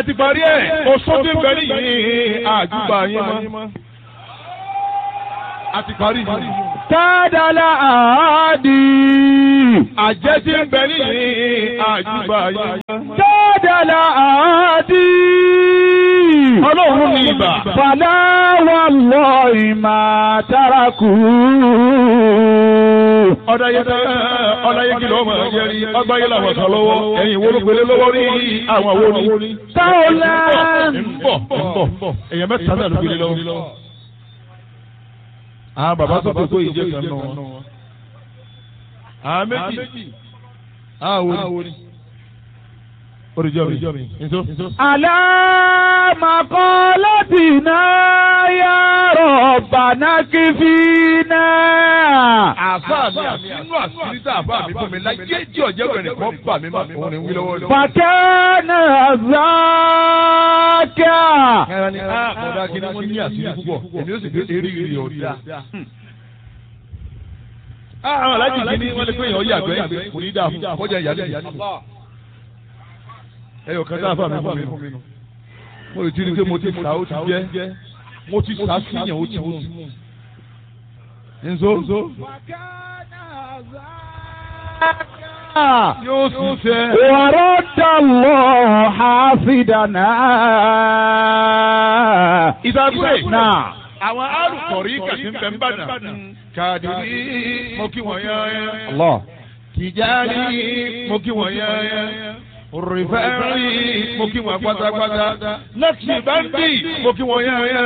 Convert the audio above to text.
ti parí ẹ̀ oṣù tí ń bẹ nìyí àjùbà yín mọ́. a ti parí yìí. Tádàlá àádì. àjẹ́ tí ń bẹ nìyí àjùbà yín mọ́. Tádàlá àádì. ọlọ́run ní ibà. Fàlà wà lọ ìmà tárakù. ọ̀dàyẹ ọ̀dàyẹ kìlọ̀ ọmọ ẹ̀jẹ̀ rí ọgbáyé làwọn kan lọ́wọ́ ẹ̀yìn wo ló gbélé lọ́wọ́ rí àwọn wo ni. Táwọlá. ń bọ̀ ń bọ̀ èèyàn mẹ́ta náà ló gbélé lọ́wọ́. àwọn bàbá tó tó kó ìjẹ́ kan nù wọn. àwọn méjì àwọn wo ni. oríjọ́ mi nso. Àlámàkọ́lọ́tìná yá rọ̀bàná kí fi náà. àfa mi àfinú àṣírí tá àfa mi fún mi láyé tí ọ̀jẹ̀ bẹ̀rẹ̀ kan bà mí má òun ni ń wí lọ́wọ́ lọ́wọ́. Fàkẹ́nà zákà. ẹran ni a kọ̀dá kí ni wọ́n ní àṣírí púpọ̀ èmi ó sì fi eré ìrì ọ̀dà. àwọn alájì kìíní wọ́n lè pé èèyàn yàgbẹ́ yàgbẹ́ kò ní dáa fún kọjá ìyá lẹ́yìn. ẹyọ kan tá a fà mí fún mi nù. mo lè ti rí i pé mo ti sá ó ti jẹ́ mo ti sá síyàn ó ti mú. nzo yóò sì fẹ́. ورد الله حافظنا ìdàgbé náà. àwọn alùpùpù kàtí ń bẹ ń bàdàn. kàdìrí mo kí wọ́n yán Allah. tìjárí mo kí wọ́n yán rìfẹ́rì mo kí wọ́n pátápátá lẹ́kì báńdì mo kí wọ́n yán